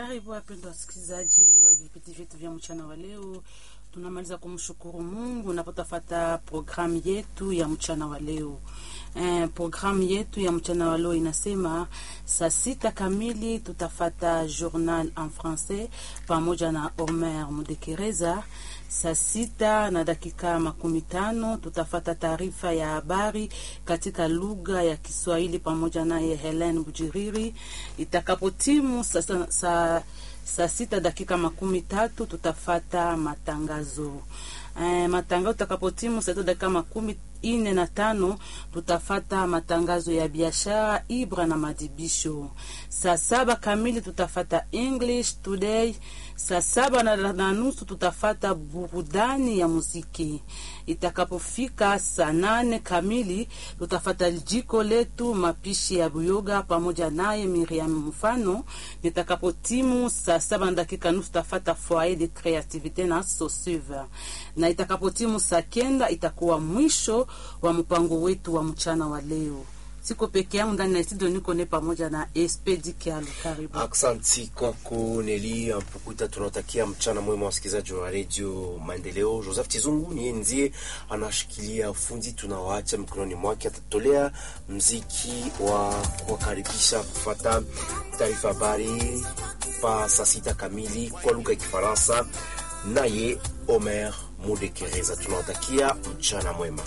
Karibu wapendwa wasikilizaji wa vipindi vyetu vya mchana wa leo. Tunamaliza kumshukuru Mungu unapotafata programu yetu ya mchana wa leo. Eh, programu yetu ya mchana wa leo inasema saa sita kamili tutafata journal en français pamoja na Omer Mudekereza. Saa sita na dakika makumi tano tutafata taarifa ya habari katika lugha ya Kiswahili pamoja naye Helen Bujiriri. Itakapotimu sasa saa saa sita dakika makumi tatu tutafata matangazo eh, matangazo tutakapotimu saa sita dakika makumi ine na tano tutafata matangazo ya biashara ibra na madibisho. Saa saba kamili tutafata English Today. Saa saba na, na nusu tutafata burudani ya muziki. Itakapofika saa nane kamili tutafata jiko letu mapishi ya buyoga pamoja naye Miriam Mfano. Nitakapotimu saa saba na dakika nusu tutafata foyer de creativite na sosuve, na itakapotimu saa kenda itakuwa mwisho wa mpango wetu wa mchana wa leo. Siko peke yangu ndani ya studio, niko ne pamoja na Espedi Kialu. Karibu. Aksanti kwako Neli Mpukuta, tunawatakia mchana mwema wasikilizaji wa redio Maendeleo. Joseph Chizungu niye ndiye anashikilia fundi, tunawaacha mikononi mwake, atatolea mziki wa kuwakaribisha kufata taarifa habari pa saa sita kamili kwa lugha ya Kifaransa, naye Omer Mudekereza. Tunawatakia mchana mwema.